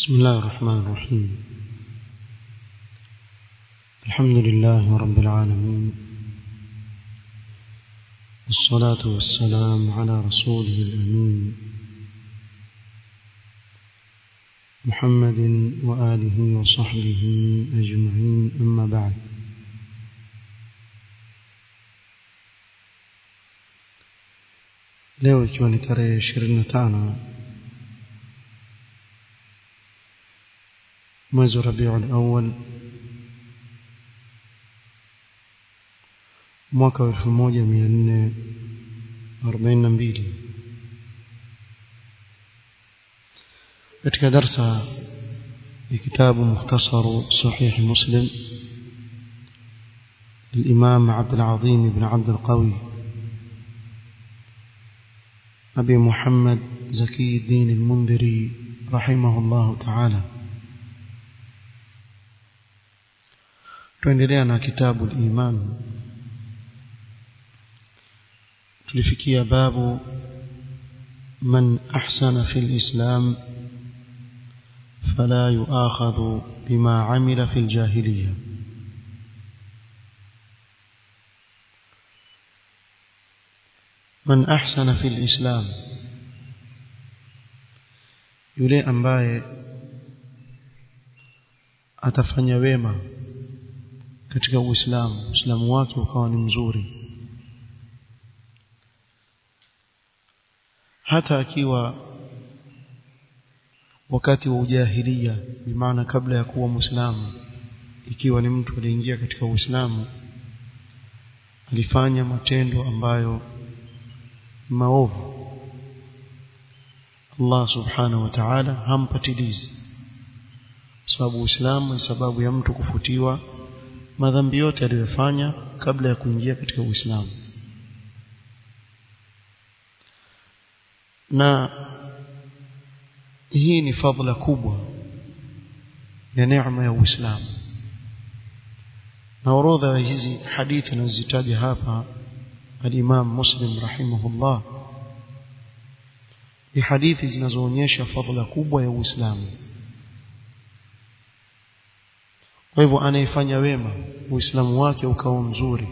بسم الله الرحمن الرحيم الحمد لله رب العالمين والصلاة والسلام على رسوله الأمين محمد وآله وصحبه أجمعين أما بعد leo ikiwa ni tarehe ishirini na tano mwezi wa rabiul awal mwaka wa elfu moja mia nne arobaini na mbili katika darsa ya kitabu mukhtasaru sahihi muslim للإمام عبد العظيم بن عبد القوي أبي محمد زكي الدين المنذري رحمه الله تعالى tuendelea na kitabu al-iman tulifikia babu man ahsana fi al-islam fala yu'akhadhu bima amila fi al-jahiliyah man ahsana fi al-islam yule ambaye atafanya wema katika uislamu uislamu wake ukawa ni mzuri hata akiwa wakati wa ujahilia bimaana kabla ya kuwa muislamu ikiwa ni mtu aliingia katika uislamu alifanya matendo ambayo maovu Allah subhanahu wa ta'ala hampatilizi sababu uislamu ni sababu ya mtu kufutiwa madhambi yote aliyofanya kabla ya kuingia katika Uislamu na hii ni fadhila kubwa ya neema ya Uislamu na orodha ya hizi hadithi nazitaja hapa al-Imam Muslim rahimahullah ni hadithi zinazoonyesha fadhila kubwa ya Uislamu kwa hivyo anayefanya wema uislamu wake ukawa mzuri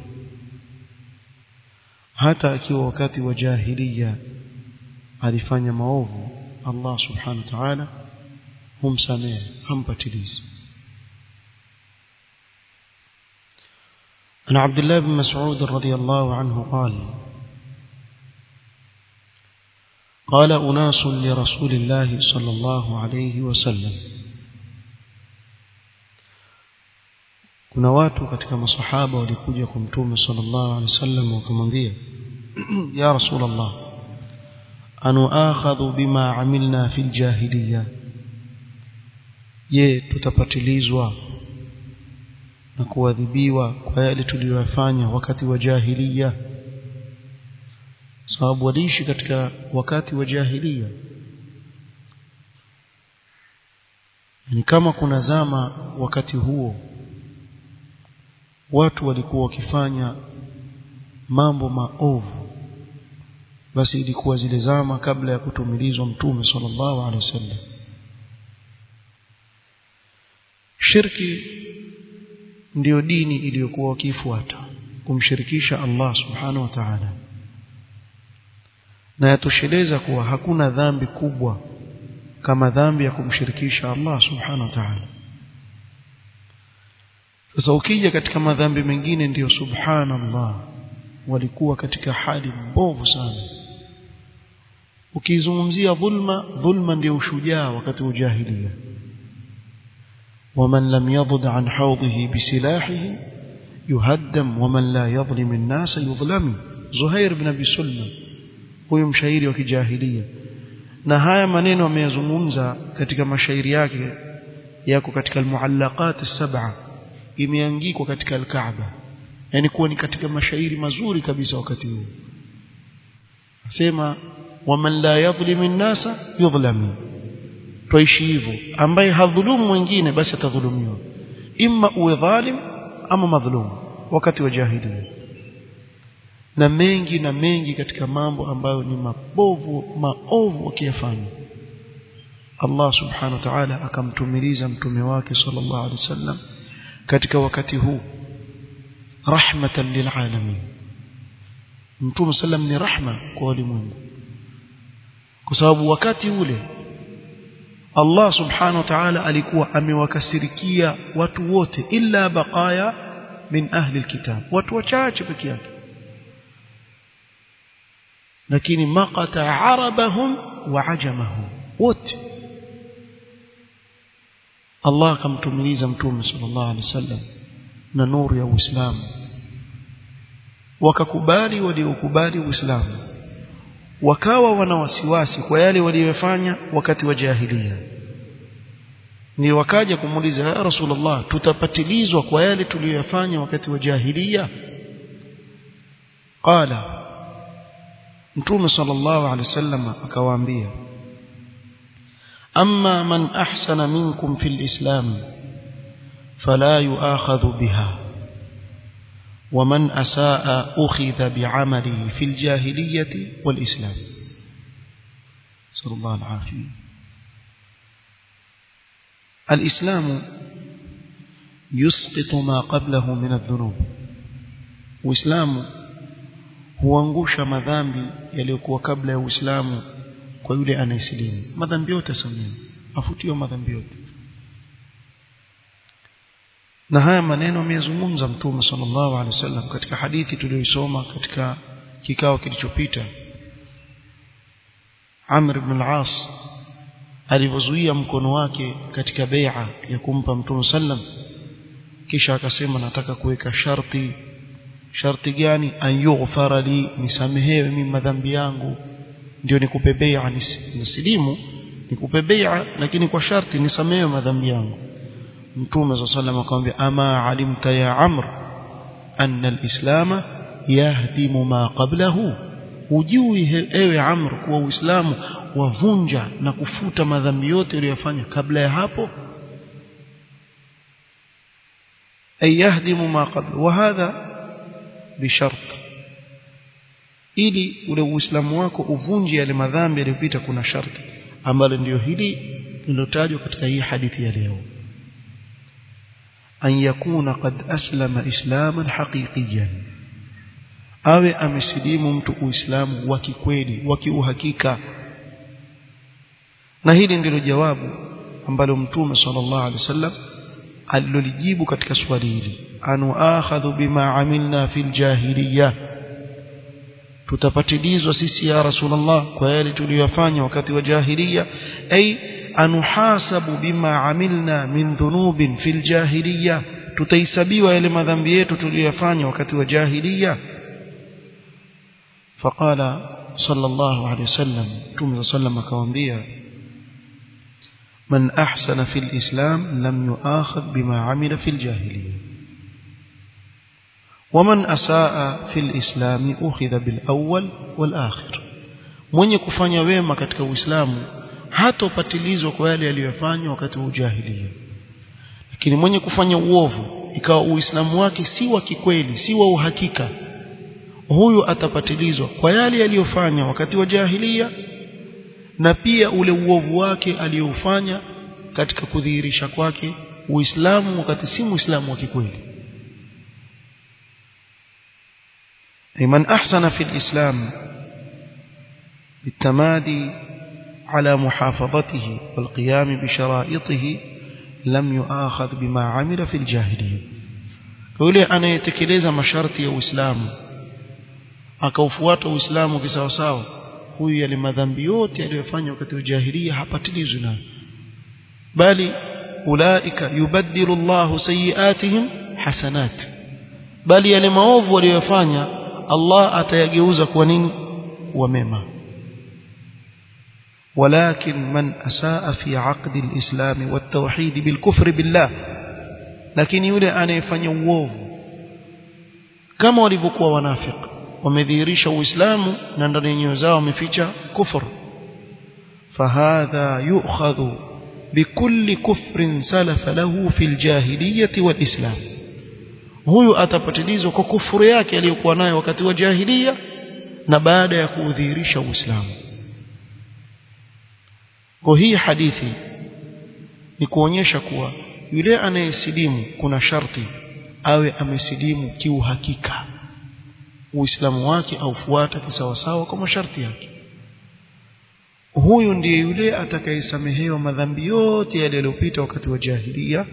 hata akiwa wakati wa jahiliya alifanya maovu Allah subhanahu wa ta'ala humsamehe hampatilizi عن عبد الله بن مسعود رضي الله عنه قال قال أناس لرسول الله صلى الله عليه وسلم kuna watu katika masahaba walikuja kwa mtume sallallahu alaihi wasallam wakamwambia ya rasulullah anu akhadhu bima amilna fil jahiliya je tutapatilizwa na kuadhibiwa kwa yale tuliyofanya wakati wa jahiliya sababu waliishi katika wakati wa jahiliya ni kama kuna zama wakati huo watu walikuwa wakifanya mambo maovu basi ilikuwa zile zama kabla ya kutumilizwa mtume sallallahu alaihi wasallam shirki ndiyo dini iliyokuwa wakifuata kumshirikisha Allah subhanahu wa ta'ala na yatosheleza kuwa hakuna dhambi kubwa kama dhambi ya kumshirikisha Allah subhanahu wa ta'ala sasa ukija katika madhambi mengine ndiyo subhanallah walikuwa katika hali mbovu sana ukizungumzia dhulma dhulma ndiyo ushujaa wakati wa jahiliya ومن لم يضد عن حوضه بسلاحه يهدم ومن لا يظلم الناس يظلم زهير بن ابي سلمى huyo mshairi wa kijahilia na haya maneno ameyazungumza katika mashairi yake yako katika almuallaqat as-sab'a imeangikwa katika al-Kaaba yani kuwa ni katika mashairi mazuri kabisa wakati huo asema waman la yadhlimu an-nasa yudhlamu tuishi hivyo ambaye hadhulumu mwingine basi atadhulumiwa imma uwe dhalim ama madhulum wakati wa jahiliya na mengi na mengi katika mambo ambayo ni mabovu maovu wakiyafanya Allah subhanahu wa ta'ala akamtumiliza mtume wake sallallahu alaihi wasallam katika wakati huu rahmatan lilalamin mtume sallam ni rahma kwa walimwengu kwa sababu wakati ule Allah subhanahu wa ta'ala alikuwa amewakasirikia watu wote illa baqaya min ahli alkitab watu wachache peke yake lakini maqata arabahum wa ajamahum wote Allah akamtumiliza mtume sallallahu alaihi wasallam na nuru ya Uislamu wakakubali waliokubali Uislamu wakawa wana wasiwasi kwa yale waliyofanya wakati wa jahiliya ni wakaja kumuuliza ya Rasulullah tutapatilizwa kwa yale tuliyofanya wakati wa jahiliya qala mtume sallallahu alaihi wasallam akawaambia amma man ahsana minkum fil islam fala yu'akhadhu biha ومن أساء أخذ بعمله في الجاهلية والإسلام نسأل الله العافية الإسلام يسقط ما قبله من الذنوب وإسلام huangusha madhambi yaliyokuwa kabla ya Uislamu kwa yule anayesilimu madhambi yote samehe afutiwa madhambi yote na haya maneno ameyazungumza mtume sallallahu alaihi wasallam katika hadithi tuliyoisoma katika kikao kilichopita Amr ibn al-As alivyozuia mkono wake katika bai'a ya kumpa mtume sallam kisha akasema nataka kuweka sharti sharti gani an yughfara li nisamehewe mimi madhambi yangu ndio nikupe bai'a nisilimu nikupe bai'a lakini kwa sharti nisamehewe madhambi yangu mtume صلى الله عليه akamwambia ama alimta ya amr anna alislam yahdimu ma qablahu ujui ewe amr kuwa uislamu wavunja na kufuta madhambi yote uliyofanya kabla ya hapo ay yahdimu ma qabla wa hadha bishart ili ule uislamu wako uvunje yale madhambi yaliyopita kuna sharti ambalo ndio hili lilotajwa katika hii hadithi ya leo أن يكون قد أسلم إسلاما حقيقيا awe amesilimu mtu uislamu wa kikweli wa kiuhakika na hili ndilo jawabu ambalo mtume sallallahu alaihi wasallam alilolijibu katika swali hili anu akhadhu bima amilna fil jahiliya tutapatilizwa sisi ya rasulullah kwa yale tuliyofanya wakati wa jahiliya ay anuhasabu bima amilna min dhunubin fil jahiliya tutahesabiwa yale madhambi yetu tuliyofanya wakati wa jahiliya faqala sallallahu alayhi wasallam tume sallam akamwambia man ahsana fil islam lam yuakhadh bima amila fil jahiliya ومن أساء في الإسلام أخذ بالأول والآخر mwenye kufanya wema katika Uislamu hatopatilizwa kwa yale aliyofanya wakati wa ujahilia lakini mwenye kufanya uovu ikawa uislamu wake si wa kikweli si wa uhakika huyu atapatilizwa kwa yale aliyofanya wakati wa jahilia na pia ule uovu wake aliyofanya katika kudhihirisha kwake uislamu wakati si muislamu wa kikweli man ahsana fi alislam bitamadi على محافظته والقيام بشرائطه لم يؤاخذ بما عمل في الجاهليه yule anayetekeleza masharti ya Uislamu akaufuata Uislamu kisawasawa huyu yale madhambi yote aliyofanya wakati wa jahiliya hapatilizwi nayo bali ulaika yubaddilu Allahu sayiatihim hasanat bali yale maovu waliyofanya Allah atayageuza kuwa nini kuwa mema ولكن من أساء في عقد الإسلام والتوحيد بالكفر بالله لكن يولي أن يفني uovu kama walivyokuwa wanafiki wamedhihirisha uislamu na ndani ya nyoyo zao wameficha kufur fahadha yu'khadhu bikulli kufrin salafa lahu fil jahiliyyati wal islam huyu atapatilizwa kwa kufuru yake aliyokuwa nayo wakati wa jahiliya na baada ya kuudhihirisha uislamu kwa hii hadithi ni kuonyesha kuwa yule anayesilimu kuna sharti awe amesilimu kiuhakika uislamu wake aufuata kisawasawa kwa masharti yake huyu ndiye yule atakayesamehewa madhambi yote yale yaliyopita wakati wa jahilia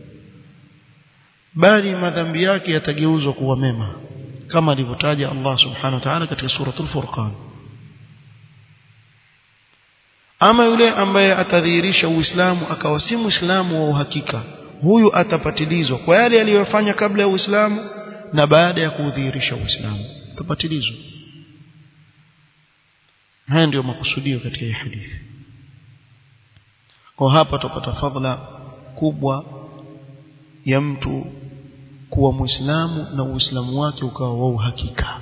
bali madhambi yake yatageuzwa kuwa mema kama alivyotaja Allah subhanahu wa ta'ala katika suratul furqan ama yule ambaye atadhihirisha uislamu akawa si muislamu wa uhakika huyu atapatilizwa kwa yale aliyofanya kabla ya uislamu na baada ya kudhihirisha uislamu atapatilizwa haya ndio makusudio katika hii hadithi kwa hapa tupata fadhila kubwa ya mtu kuwa muislamu na uislamu wake ukawa wa uhakika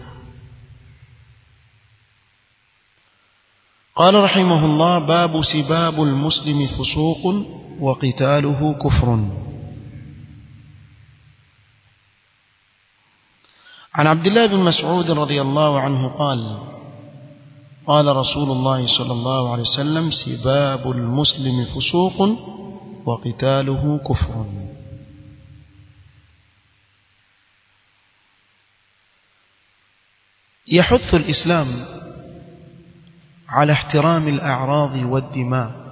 قال رحمه الله باب سباب المسلم فسوق وقتاله كفر عن عبد الله بن مسعود رضي الله عنه قال قال رسول الله صلى الله عليه وسلم سباب المسلم فسوق وقتاله كفر يحث الإسلام على احترام الأعراض والدماء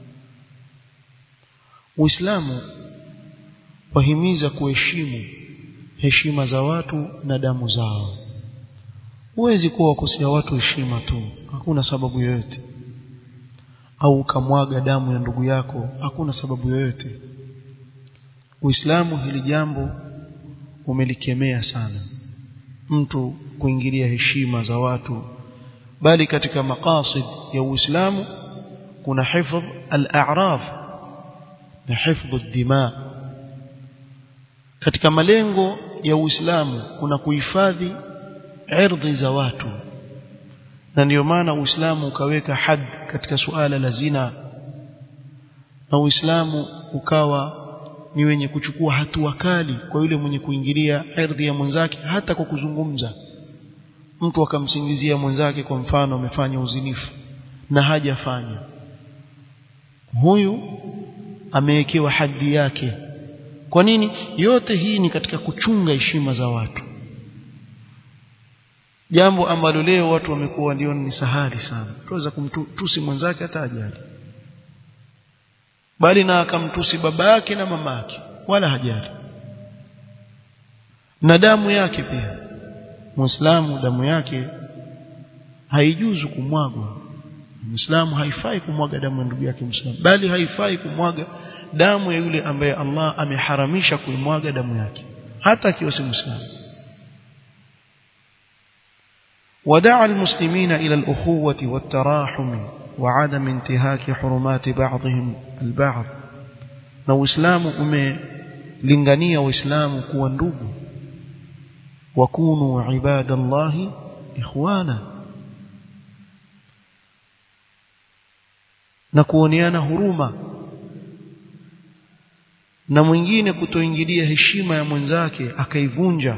Uislamu wahimiza kuheshimu heshima za watu na damu zao. Huwezi kuwa wakosea watu heshima tu, hakuna sababu yoyote. Au ukamwaga damu ya ndugu yako, hakuna sababu yoyote. Uislamu hili jambo umelikemea sana. Mtu kuingilia heshima za watu bali katika maqasid ya Uislamu kuna hifadh al-a'raf na hifdhu ad-dima katika malengo ya Uislamu kuna kuhifadhi ardhi za watu na ndiyo maana Uislamu ukaweka had katika suala la zina na Uislamu ukawa ni wenye kuchukua hatua kali kwa yule mwenye kuingilia ardhi ya mwenzake hata kwa kuzungumza mtu akamsingizia mwenzake kwa mfano amefanya uzinifu na hajafanya huyu amewekewa hadhi yake kwa nini yote hii ni katika kuchunga heshima za watu jambo ambalo leo watu wamekuwa ndio ni sahali sana tuweza kumtusi mwenzake hata ajali bali na akamtusi baba yake na mama yake wala hajali na damu yake pia muislamu damu yake haijuzu kumwagwa muislamu haifai kumwaga damu ya ndugu yake muislamu bali haifai kumwaga damu ya yule ambaye Allah ameharamisha kuimwaga damu yake hata akiwa si muislamu ودعا المسلمين إلى الأخوة والتراحم وعدم انتهاك حرمات بعضهم البعض na uislamu umelingania waislamu kuwa ndugu wakunu ibadallahi ikhwana na kuoneana huruma na mwingine kutoingilia heshima ya mwenzake akaivunja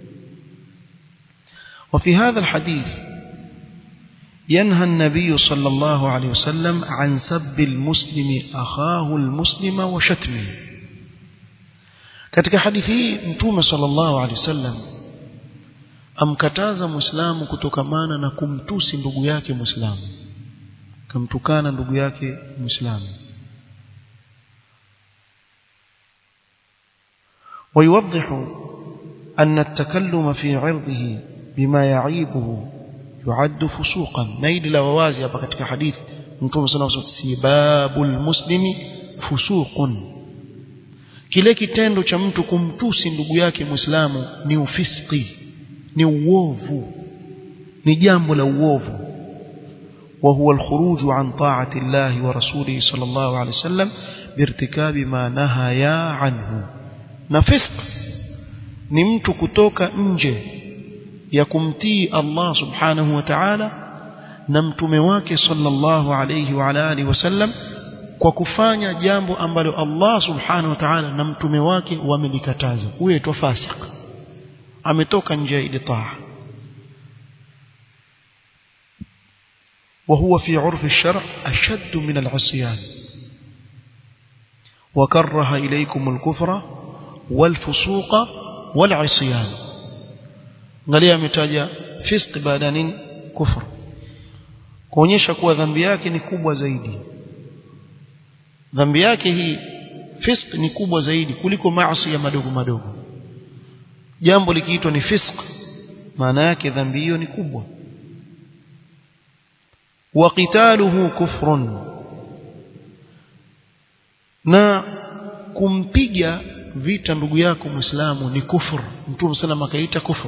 وفي هذا الحديث ينهى النبي صلى الله عليه وسلم عن سب المسلم أخاه المسلم وشتمه katika hadithi hii mtume sallallahu alaihi wasallam amkataza muislamu kutokamana na kumtusi ndugu yake muislamu kumtukana ndugu yake muislamu ويوضح أن التكلم في عرضه بما يعيبه يعد فسوقا نيد لا wawazi hapa katika hadithi mtume sallallahu alaihi wasallam sibabul muslimi fusuqun kile kitendo cha mtu kumtusi ndugu yake muislamu ni ufiski ni uovu ni jambo la uovu وهو الخروج عن طاعة الله ورسوله صلى الله عليه وسلم بارتكاب ما نهيا عنه نفسق ni mtu kutoka nje ya kumtii Allah subhanahu wa ta'ala na mtume wake sallallahu alayhi wa alihi wasallam kwa kufanya jambo ambalo Allah subhanahu wa ta'ala na mtume wake wamelikataza huyo aitwa fasik ametoka nje ya ile taa وهو في عرف الشرع أشد من العصيان وكره إليكم الكفر والفسوق والعصيان angalia ametaja fisq baada nini kufr kuonyesha kuwa dhambi yake ni kubwa zaidi dhambi yake hii fisq ni kubwa zaidi kuliko maasi ya madogo madogo jambo likiitwa ni fisq maana yake dhambi hiyo ni kubwa wa qitaluhu kufrun na kumpiga vita ndugu yako muislamu ni kufur mtume sallam akaita kufur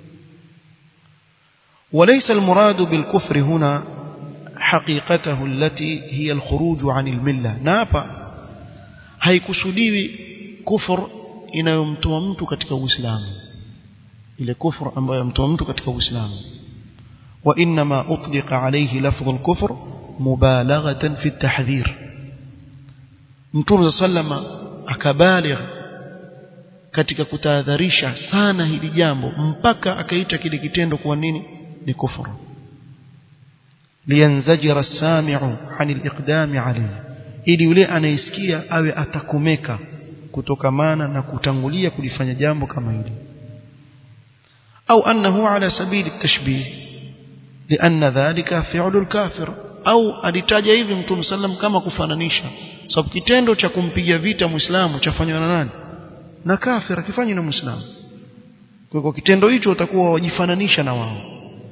وليس المراد بالكفر هنا حقيقته التي هي الخروج عن المله نابا haikusudiwi kufur inayomtoa mtu katika uislamu ile kufur ambayo yamtoa mtu katika uislamu wa inma utliqa alayhi lafdh al-kufr mubalaghatan fi at-tahdhir mtume sallama akabaligh katika kutahadharisha sana hili jambo mpaka akaita kile kitendo kuwa nini ni kufuru liyanzajira as-sami'u 'anil iqdami alayhi ili yule anayesikia awe atakomeka kutokamana na kutangulia kulifanya jambo kama hili au annahu ala sabili at-tashbih لأن ذلك فعل الكافر au alitaja hivi mtume sallam kama kufananisha sababu kitendo cha kumpiga vita muislamu chafanywa na nani na kafir akifanywa na muislamu kwa hivyo kitendo hicho utakuwa wajifananisha na wao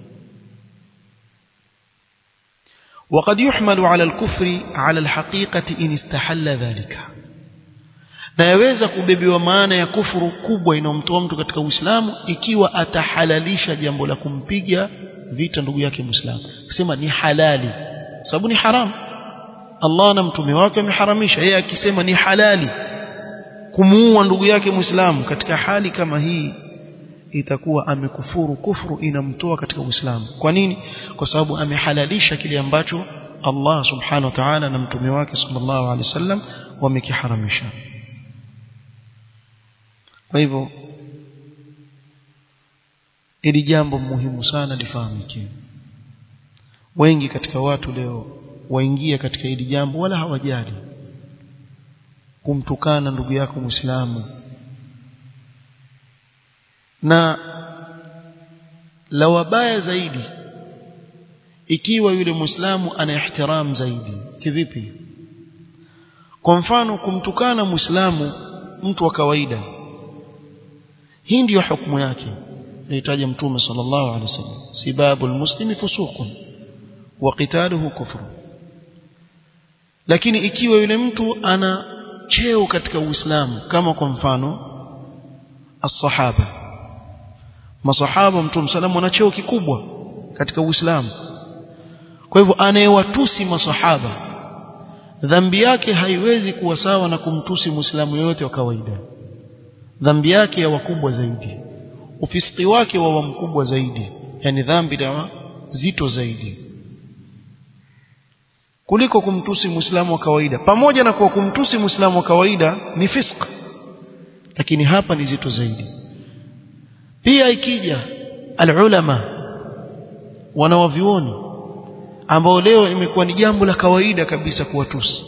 وقد يحمل على الكفر على الحقيقة إن استحل ذلك na yaweza kubebewa maana ya kufuru kubwa inayomtoa mtu katika Uislamu ikiwa atahalalisha jambo la kumpiga vita ndugu yake Muislamu akisema ni halali sababu ni haram Allah na mtume wake ameharamisha yeye akisema ni halali kumuua ndugu yake Muislamu katika hali kama hii itakuwa amekufuru kufuru inamtoa katika Uislamu kwa nini kwa sababu amehalalisha kile ambacho Allah subhanahu wa ta'ala na mtume wake sallallahu alaihi wasallam wamekiharamisha kwa hivyo ili jambo muhimu sana lifahamike wengi katika watu leo waingia katika hili jambo wala hawajali kumtukana ndugu yako Muislamu na la wabaya zaidi ikiwa yule Muislamu ana ihtiram zaidi kivipi kwa mfano kumtukana Muislamu mtu wa kawaida hii ndiyo hukumu yake inahitaji mtume sallallahu alaihi wasallam sibabu almuslimi fusuqun wa qitaluhu kufru lakini ikiwa yule mtu ana cheo katika Uislamu kama kwa mfano as-sahaba masahaba mtume sallam wana cheo kikubwa katika Uislamu kwa hivyo anayewatusi masahaba dhambi yake haiwezi kuwa sawa na kumtusi muislamu yoyote wa kawaida dhambi yake ya wakubwa zaidi ufisiki wake wa mkubwa zaidi yani dhambi dawa zito zaidi kuliko kumtusi muislamu wa kawaida pamoja na kwa kumtusi muislamu wa kawaida ni fisk lakini hapa ni zito zaidi pia ikija alulama wanawavioni ambao leo imekuwa ni jambo la kawaida kabisa kuwatusi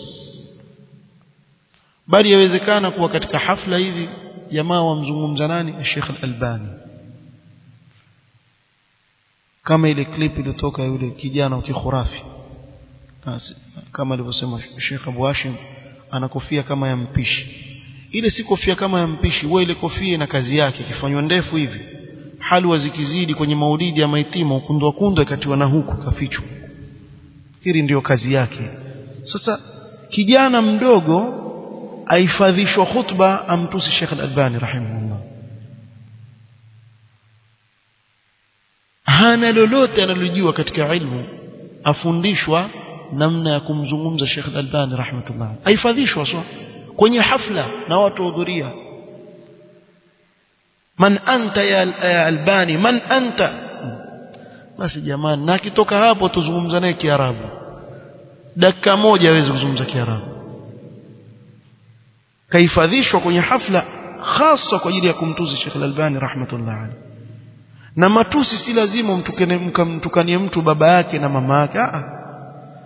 bali yawezekana kuwa katika hafla hivi jamaa wamzungumza nani Sheikh Al-Albani kama ile clip iliyotoka yule kijana wa kikhurafi kama alivyosema Sheikh Abu Hashim ana kofia kama ya mpishi ile si kofia kama ya mpishi wewe ile kofia ina kazi yake ikifanywa ndefu hivi halwa zikizidi kwenye maulidi ya maitima ukundwa kundwa ikatiwa na huku kafichwa fikiri ndiyo kazi yake sasa kijana mdogo aifadhishwa khutba amtusi Sheikh Al-Albani rahimahullah hana lolote analojua katika ilmu afundishwa namna ya kumzungumza Sheikh Al-Albani rahmatullah aifadhishwa so kwenye hafla na watu hudhuria man anta ya Albani man anta basi jamani na akitoka hapo tuzungumza naye Kiarabu dakika moja hawezi kuzungumza Kiarabu kahifadhishwa kwenye hafla hasa kwa ajili ya kumtusi Sheikh Al-Albani rahmatullah alayhi na matusi si lazima mtukanie mtu baba yake na mama yake a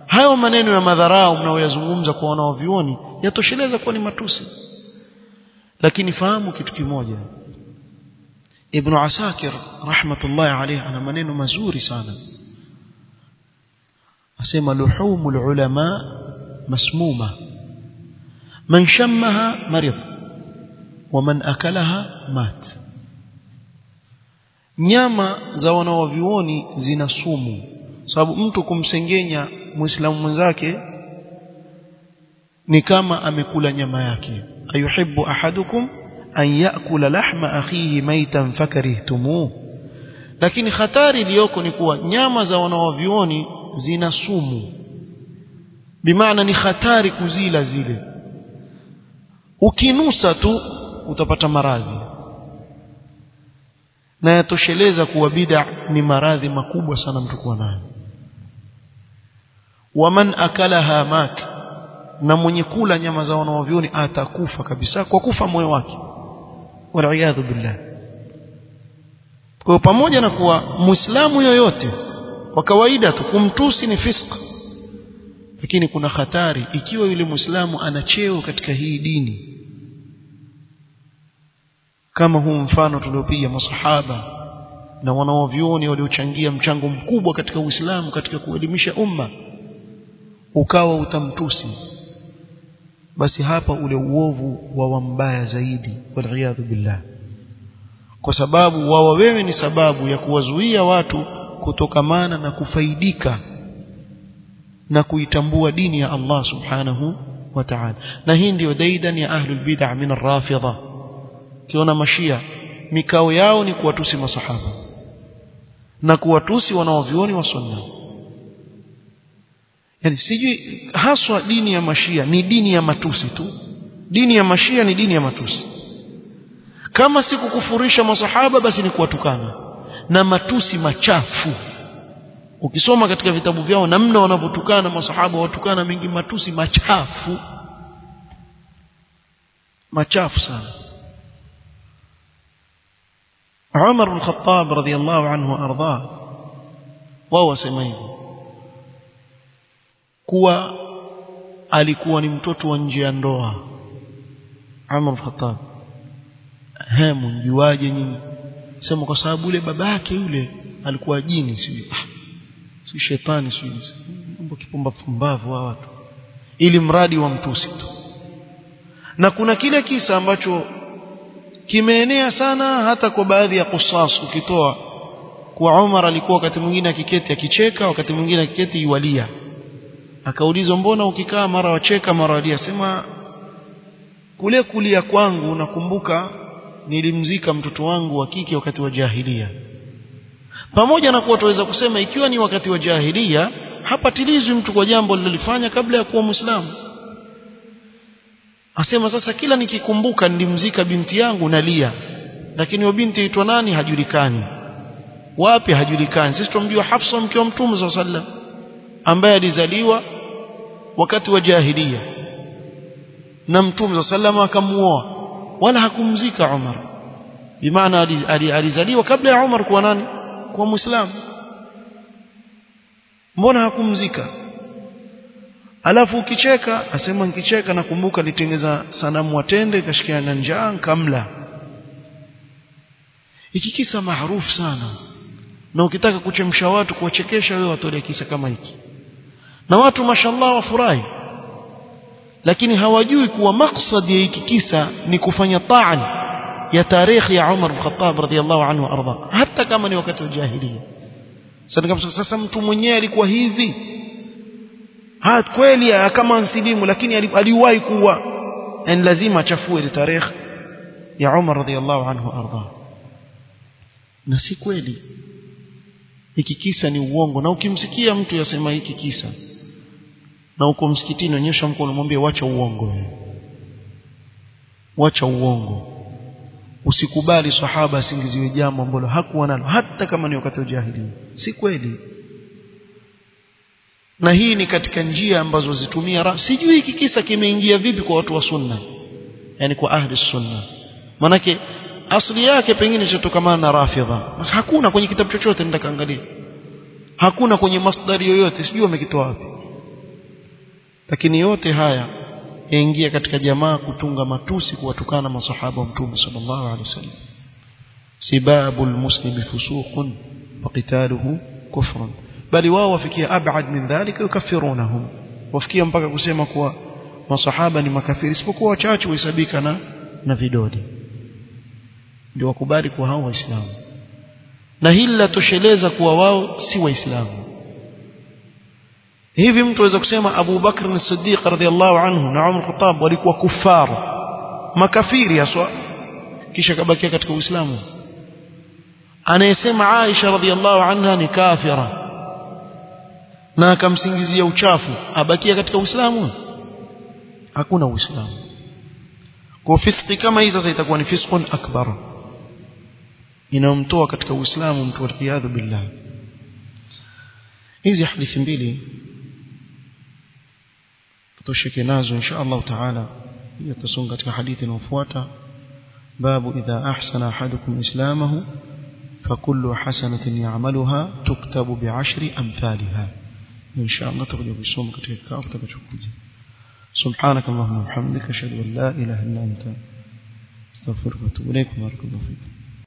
hayo maneno ya madharau mnaoyazungumza kwa wanaovioni yatosheleza kuwa ni matusi lakini fahamu kitu kimoja Ibn Asakir rahmatullahi alayhi ana maneno mazuri sana asema luhumul ulama masmuma man shammaha marid wa man akalaha mat nyama za wanaovioni zina sumu sababu mtu kumsengenya muislamu mwenzake ni kama amekula nyama yake ayuhibbu ahadukum an yakula lahma akhihi maitan fakarihtumuh lakini hatari iliyoko ni kuwa nyama za wanaovioni zina sumu bimaana ni hatari kuzila zile ukinusa tu utapata maradhi na yatosheleza kuwa bid'a ni maradhi makubwa sana mtu kuwa nayo waman akalaha mat na mwenye kula nyama za wanaovioni atakufa kabisa kwa kufa moyo wake waliyadhu billah kwa pamoja na kuwa muislamu yoyote kwa kawaida tu kumtusi ni fisk lakini kuna hatari ikiwa yule muislamu ana cheo katika hii dini kama huu mfano tuliopiga masahaba na wanaovioni waliochangia mchango mkubwa katika Uislamu katika kuelimisha umma ukawa utamtusi basi hapa ule uovu wa wambaya zaidi waliyadhu billah kwa sababu wawa wewe ni sababu ya kuwazuia watu kutokamana na kufaidika na kuitambua dini ya Allah subhanahu wa ta'ala na hii ndio daidan ya ahlul bid'ah min ar-rafidha kiona mashia mikao yao ni kuwatusi masahaba na kuwatusi wanaovioni wa sunna yani sijui haswa dini ya mashia ni dini ya matusi tu dini ya mashia ni dini ya matusi kama si kukufurisha masahaba basi ni kuwatukana na matusi machafu ukisoma katika vitabu vyao namna wanavyotukana masahaba watukana mengi matusi machafu machafu sana Umar bin Khattab radhiyallahu anhu arda wao wasema hivyo kuwa alikuwa ni mtoto wa nje ya ndoa Umar bin Khattab hemu mjuaje nyinyi sema kwa sababu yule babake yule alikuwa jini si ah, si shetani si mambo kipumba pumbavu wa watu ili mradi wa mtusi tu na kuna kile kisa ambacho kimeenea sana hata kwa baadhi ya kusas ukitoa kwa Umar alikuwa wakati mwingine akiketi akicheka wakati mwingine akiketi yualia akaulizwa mbona ukikaa mara wacheka mara walia sema kule kulia kwangu nakumbuka nilimzika mtoto wangu wa kike wakati wa jahilia pamoja na kuwa tuweza kusema ikiwa ni wakati wa jahilia hapatilizwi mtu kwa jambo lililofanya kabla ya kuwa muislamu asema sasa kila nikikumbuka nilimzika binti yangu nalia lakini wa binti aitwa nani hajulikani wapi hajulikani sisi tumjua Hafsa mke wa Mtume صلى الله ambaye alizaliwa wakati wa jahilia na Mtume صلى الله akamuoa wala hakumzika Umar bimaana alizaliwa kabla ya Umar kuwa nani kuwa muislamu mbona hakumzika alafu ukicheka asema nikicheka nakumbuka nitengeza sanamu watende kashikia na njaa kamla hiki kisa maarufu sana na ukitaka kuchemsha watu kuwachekesha wewe watolea kisa kama hiki na watu mashallah wafurahi lakini hawajui kuwa maksadi ya hiki kisa ni kufanya taan ya tarikhi ya Umar bin Khattab radhiallahu anhu arda hata kama ni wakati wa jahiliya sasa mtu mwenyewe alikuwa hivi ha kweli kama msilimu lakini aliwahi kuwa en lazima achafue ile tarehe ya Umar radhiallahu anhu arda na si kweli hiki kisa ni uongo na ukimsikia mtu yasema hiki kisa na uko msikitini onyesha mkono mwambie wacha uongo wacha uongo usikubali sahaba asingiziwe jambo ambalo hakuwa nalo hata kama ni wakati wa jahiliya si kweli na hii ni katika njia ambazo zitumia sijui hiki kisa kimeingia vipi kwa watu wa sunna yani kwa ahli sunna manake asili yake pengine chatokamana na rafidha hakuna kwenye kitabu chochote nitakaangalia hakuna kwenye masdari yoyote sijui wamekitoa wapi lakini yote haya yaingia katika jamaa kutunga matusi kuwatukana masahaba wa mtume sallallahu alaihi wasallam sibabu almuslimi fusuqun wa qitaluhu kufrun bali wao wafikia abad min dhalika yukaffirunahum wafikia mpaka kusema kuwa masahaba ni makafiri isipokuwa wachache wahesabika na na vidole ndio wakubali kuwa hao waislamu na hili latosheleza kuwa wao si waislamu hivi mtu aweza kusema Abu Bakr as-Siddiq radhiallahu anhu na Umar Khattab walikuwa kufaru makafiri haswa kisha kabakia katika Uislamu anayesema Aisha radhiallahu anha ni kafira na akamsingizia uchafu abakia katika Uislamu hakuna Uislamu kwa fiski kama hii sasa itakuwa ni fiskun akbar inamtoa katika Uislamu mtu waliyadhu billah hizi hadithi mbili tutosheke nazo insha Allah taala yatasonga katika hadithi inayofuata babu idha ahsana ahadukum islamahu فكل حسنة يعملها تكتب بعشر أمثالها إن شاء الله تقول بسوم كتير كافة كتشوكوجي سبحانك اللهم وبحمدك أشهد أن لا إله إلا أنت استغفرك وأتوب إليك وبارك الله فيك